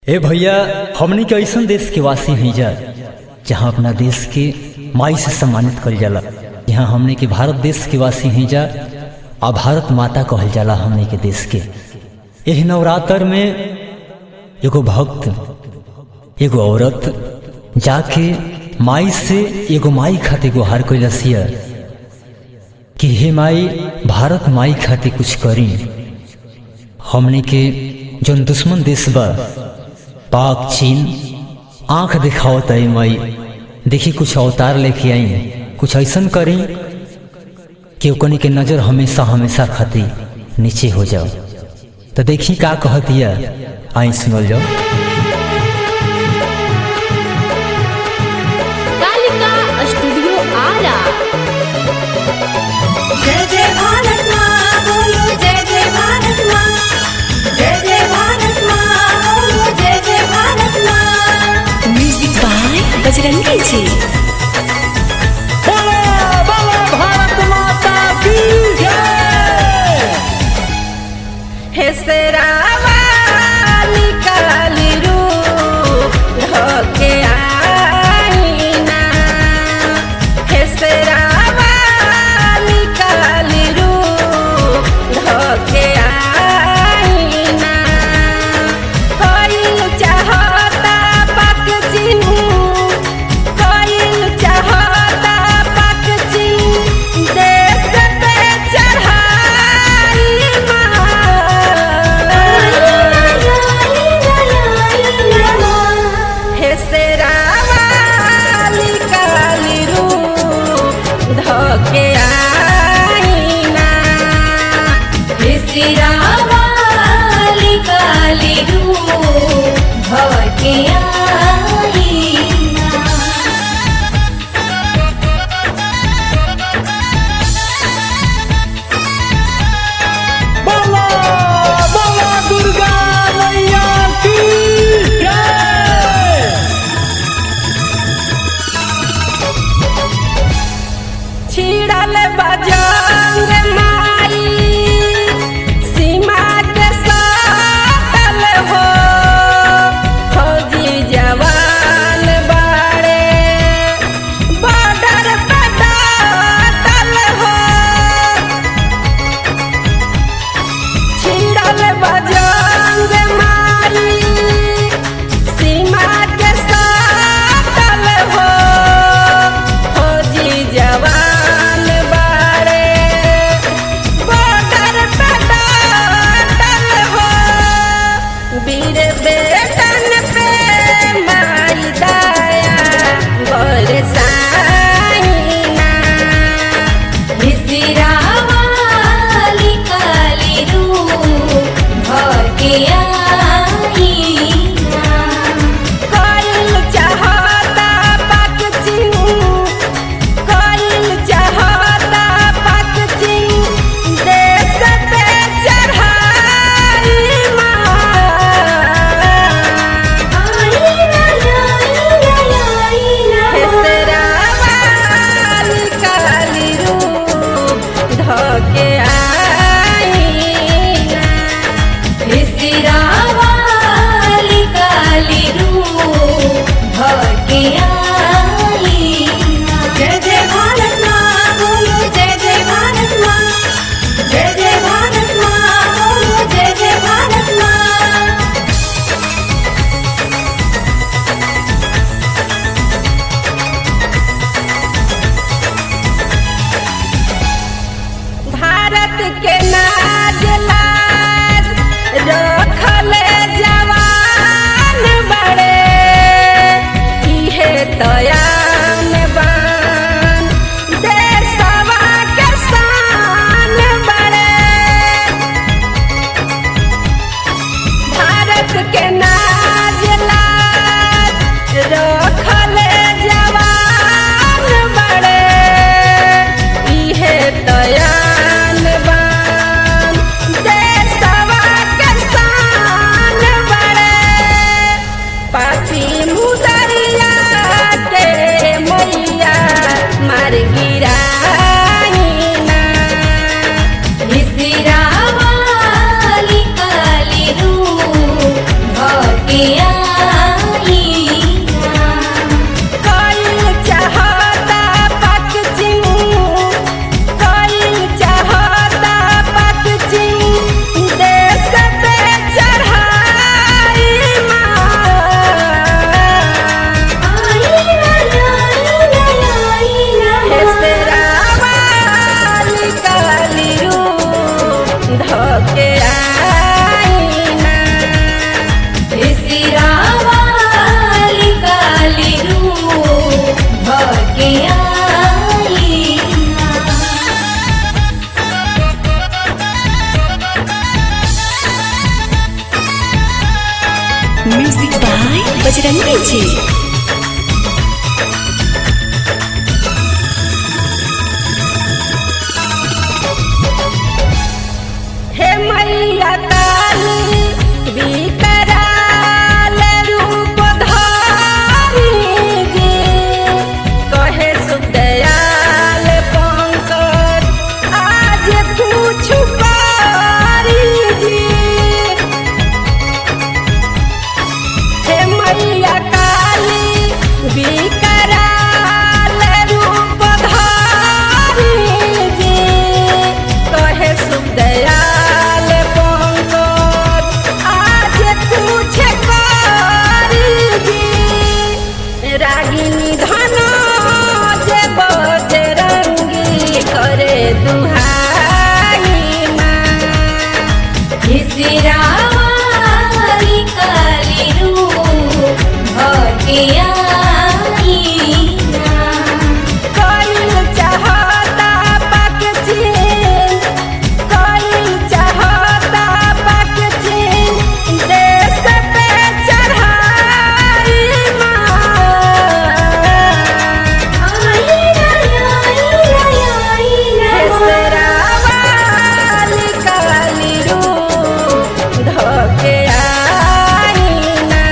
ए भैया हमनी के ऐसन देश के वासी हैं जा जहाँ अपना देश के माई से सम्मानित कल जाला यहाँ हमनी के भारत देश के वासी हैं जा आ भारत माता कहल जाला हमनी के देश के एह नवरात्र में एगो भक्त एगो औरत जाके माई से एगो माई खातिर गुहार कैलस हिय कि हे माई भारत माई खातिर कुछ करी हमने के जौन दुश्मन देश बा पाक चीन आंख दिखावत है मई देखी कुछ अवतार लेके आई कुछ ऐसन करी कि ओकनी के नजर हमेशा हमेशा खाती नीचे हो जाओ तो देखी का कह दिया आई सुनल जाओ कालिका स्टूडियो आरा जय जय भारत माँ बोलो जय जय भारत माँ जय जय भारत माँ बोलो जय जय भारत माँ म्यूजिक बाय बजरंगी जी हे सेरावा निकाली रूप धोके आईना हे सेरावा निकाली रूप म्यूजिक बाय बजरंगी जी हे मैया काली विकराल रूप धारी जी कहे सुदयाल पंकज आज पूछ पारी जी हे मैया काली विकराल रूप धारी जी कहे सुदयाल पंकज आज पूछ कारी जी रागिनी धन जे बजरंगी करे दुहाई माँ विसिरावाली काली रूप भटियाई कोई चाहता पक चीन कोई चाहता पक चीन देश पे चढ़ाई हेसरावाली काली रूप धोके आईना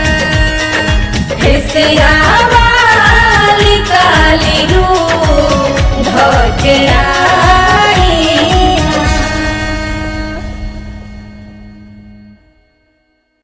विसिरावाली काली रूप भटियाई